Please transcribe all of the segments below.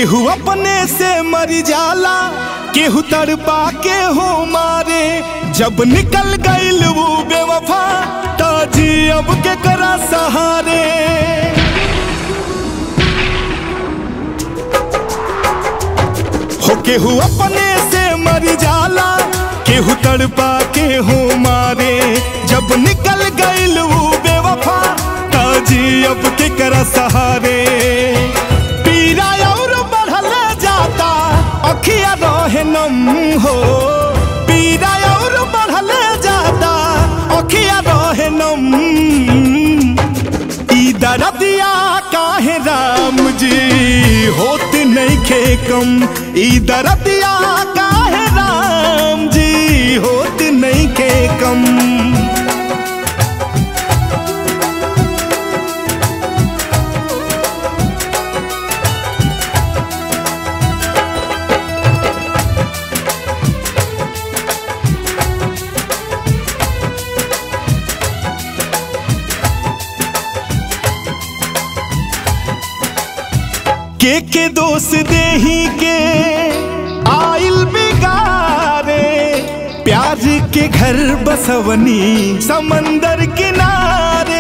केहू अपने से मर जाला केहू तड़पा के हो मारे जब निकल गईल वो बेवफा ताजी अब के करा सहारे हो केहू अपने से मर जाला केहू तड़पा के हो मारे जब निकल गईल वो बेवफा ताजी अब के करा सहारे पीरा और बढ़ल जाता अखिया रहे नम हो पीरा और बढ़ल जाता अखिया रहे नम ई दरदिया काहे राम जी होत नहीं खे कम ई दरदिया काहे राम जी होत नहीं खे कम के के दोष देही के आइल बिगारे प्यार के घर बसवनी समंदर किनारे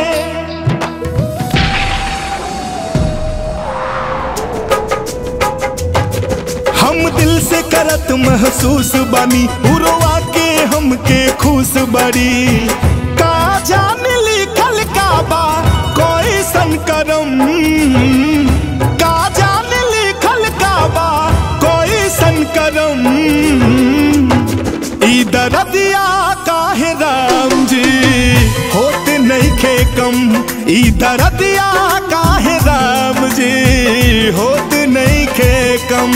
हम दिल से करत महसूस बानी उड़वा के हमके खुश बड़ी का जान लिखल का बा कोई संकरम का जान लिखल का बा कोई संकरम ई दरदिया काहे राम जी होत नहीं खे कम ई दरदिया काहे राम जी होत नहीं खे कम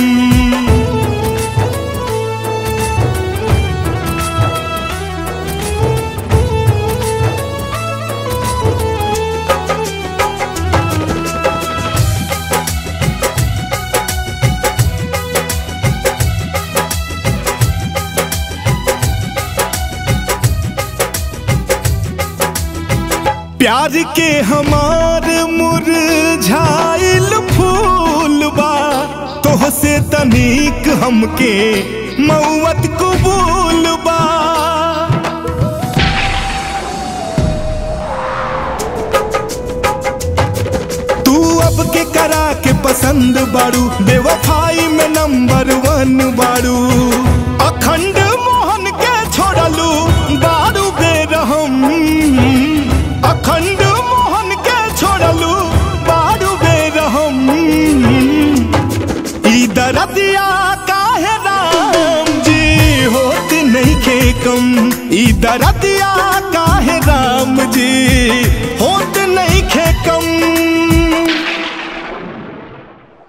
प्यार के हमार मुरझाइल फूल बा तोह से तनिक हमके मौत कबूल बा तू अब के करा के पसंद बाड़ू बेवफाई में नंबर वन बाड़ू अखंड मोहन के छोड़लू बारू बेरहम अखंड मोहन के छोड़लू बारू बेरहम ई दरदिया काहे राम जी होत नहीं खे कम ई दरदिया काहे राम जी होत